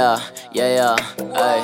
yeah, yeah, yeah, ay.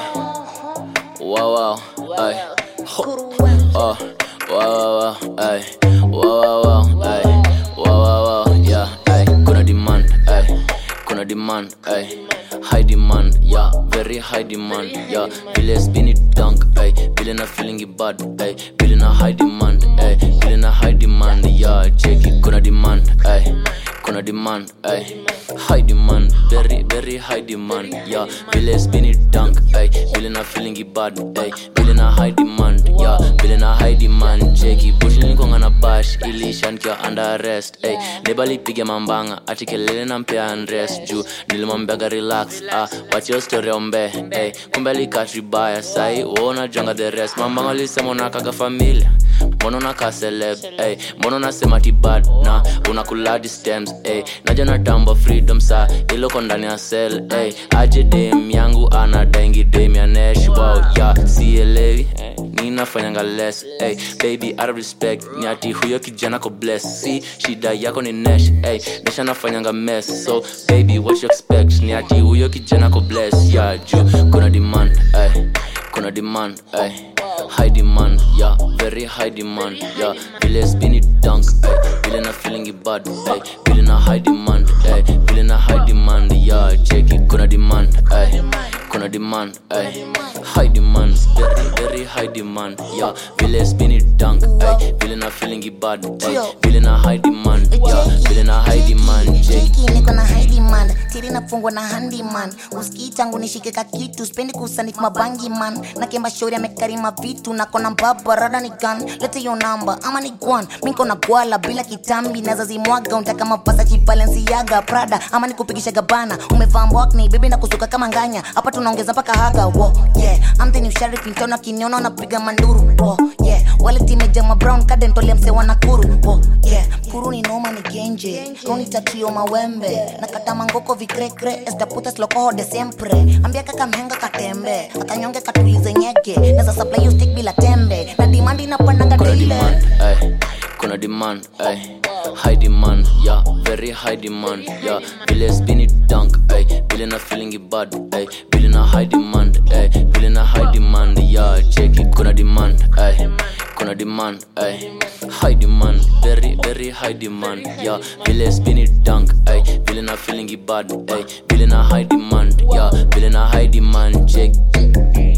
Wow, wow, ay. Ho. Oh, wow, wow, wow, ay. Wow, wow, wow, ay. Wow, wow, wow, yeah, ay. Kuna demand, ay. Kuna demand, ay. High demand, yeah, very high demand, yeah. Vile spin it dunk, ay. Vile na feeling it bad, ay. Vile na high demand, ay. Vile na high demand, yeah. Check it, kuna demand, ay. Kuna demand, ay. High demand, very, very high demand, yeah. Vile spin it dunk, ay. Vile na feeling it bad, ay. Vile na high demand, yeah. Vile na high demand, check it. Bush nilikuwa na bash, ilisha nikiwa under arrest, ay. Nebali piga mambanga, ati kelele na mpea unrest juu. Nilimwambiaga relax, ah. Wacha hiyo story ombe, ay. Kumbe alikatri baya, sai. Uona jonga the rest. Mambanga alisema unakaga familia. Mbona unakaa celeb, ay. Mbona unasema ti bad na unakuladi stems, ay. Naja na tambo freedom sa iloko ndani ya cell, ay. Aje dem yangu anadaingi dem ya nesh, wow, yeah. Sielewi, ay. ninafanyanga less, ay. Baby out of respect, nyati huyo kijana ko bless. Si shida yako ni nesh, ay. Nesh anafanyanga mess, so baby what you expect? Nyati huyo kijana ko bless, yeah. Juu kuna demand, ay. Kuna demand, ay. High demand, yeah, very high demand, yeah. Vile spin it dunk, ay. Vile na feeling it bad, ay. Vile na high demand, ay. Vile na high demand, yeah. Check it, kuna demand, ay. Kuna demand, ay. High demand, very very high demand, yeah. Vile spin it dunk, ay. Vile na feeling it bad, ay. Vile na high demand, yeah. Vile na high demand, check it. Cheki niko na high demand tiri nafungwa na handyman usikii tangu nishike ka kitu spendi kusanik mabangi man na kemba shauri amekarima vitu na kona mbaba rada ni gun lete yo namba ama ni gwan miko na gwala bila kitambi naza zimwaga untaka mapasa chibalenciaga prada ama nikupigisha gabana umevaa mbwakni bibi na kusuka kama nganya hapa tunaongeza mpaka haga wo yeah amteni usharifi ntona kiniona unapiga manduru wo yeah wale timejama brown kadentolea msewa nakuru wo yeah kuru ni noma ni genje roni tatrio mawembe na kata mangoko vikrekre estaputa slokoho de siempre ambia kaka mhenga katembe akanyonge katulize nyege neza supply you stick bila tembe na demand inapandanga kuna daily demand ay kuna demand ay high demand yeah very high demand yeah vile spin it dunk ay vile na feeling it bad ay vile na high demand ay vile na high demand yeah check it kuna demand ay kuna demand ay high demand very very high demand yeah vile spin it dunk ay vile na feeling it bad ay vile na high demand yeah vile na high demand check